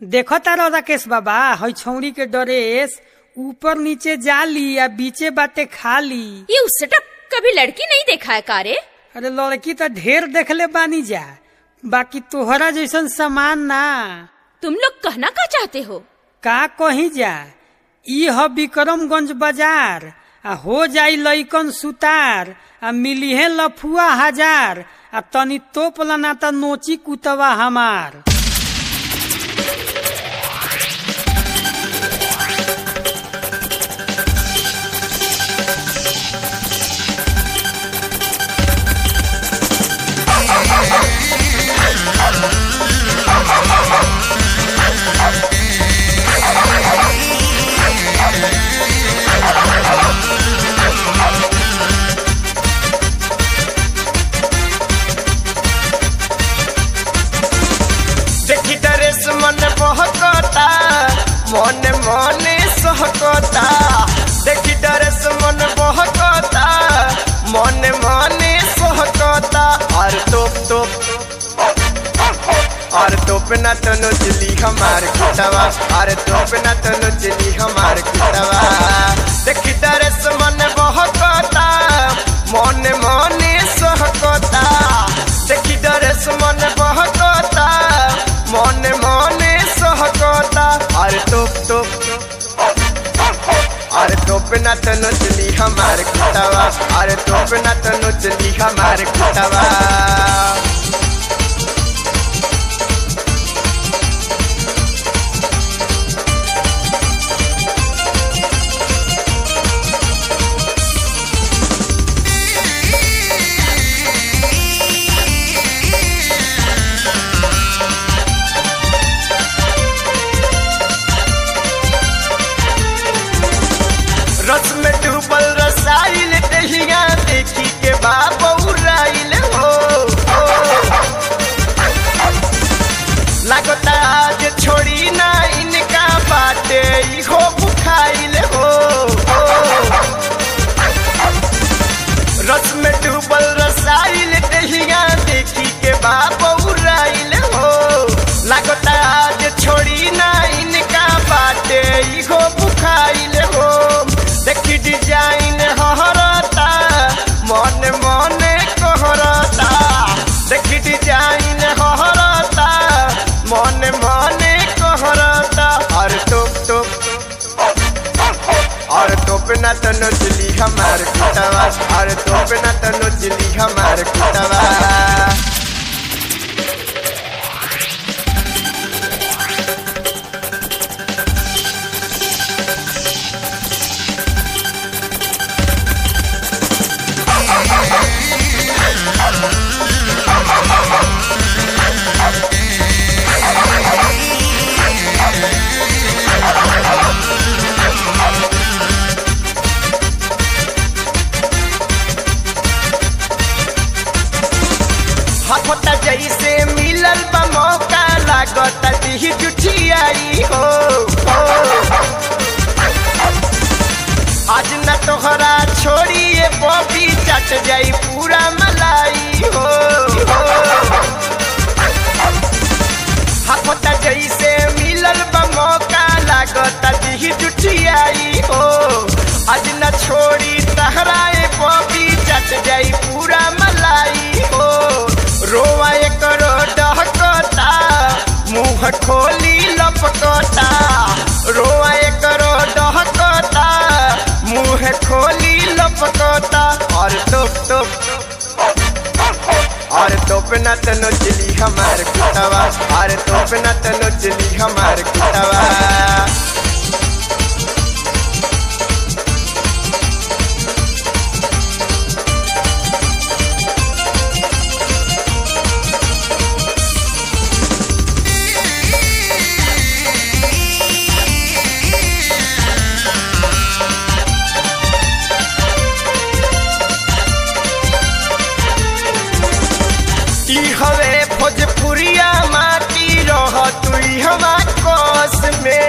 देखो तारो राकेश बाबा हई छौरी के ड्रेस ऊपर नीचे जाली या बीचे बाटे खाली ये उससे टप कभी लड़की नहीं देखा है कारे अरे लड़की तो ढेर देखले बानी जा बाकी तोहरा जैसन सामान ना तुम लोग कहना का चाहते हो का कही जा ई ह विक्रमगंज बाजार आ हो जाई लइकन सुतार आ मिली है लफुआ हजार आ तनी तोप लना त नोची कुतवा हमार देखी डरेस मन बहकता मन मने सहकता देखी डरेस मन बहकता मन मने सहकता और तोप तोप और तोप ना तो नचली हमार कुटवा और तोप ना तो नचली हमार कुटवा देखी डरेस मन बहकता मन मने सहकता देखी डरेस मन बहकता मन मने सहकता और तोप तोप और तोप ना तो नचली हमार कुटवा और तोप ना तो नचली हमार कुटवा रस में डूबल रसाइल दहिया देखी के बाबूराइल हो लगता आज छोड़ी ना इनका बाटे इहो बुखाइल हो रस में डूबल रसाइल दहिया देखी के बाबूराइल हो लगता आज छोड़ी ना इनका बाटे इहो बुखाइल हो देखी डिजाइन हरता मन मने कहरता देखी डिजाइन हरता मन मने कहरता और टोप टोप और टोप ना तो नचली हमार कुटवा और टोप ना तो नचली हमार कुटवा हफता जैसे मिलल बा मौका लागत दिह जुठियाई हो हो। आज न तोहरा छोड़िए बॉबी चट जाई पूरा मलाई हो हो। हफता जैसे मिलल बा मौका लागत दिह जुठियाई हो आज न छोड़ी तहराए बॉबी चट जाई पूरा मलाई हो रोवा करो डहकता मुंह खोली लपकता रोवा करो डहकता मुंह खोली लपकता और टोप टोप और तोप न तो नचली हमार कुटवा और तोप न तो नचली हमार कुटवा ई हवे भोजपुरिया माटी रह तुई हमा कोस में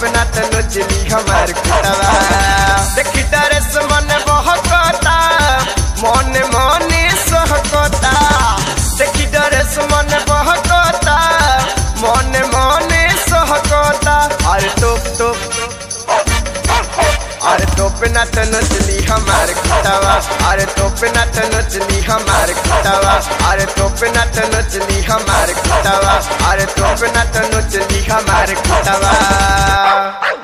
टोप ना तो नोचली हमार कुटवा देखी डरेस मन बहकता मन मने सहकता देखी डरेस मन बहकता मन मने सहकता अरे टोप टोप अरे टोप ना तो नचली हमार कुटवा अरे टोप ना तो नचली हमार कुटवा अरे टोप ना तो नचली हमार कुटवा अरे टोप ना तो नचली हमार कुटवा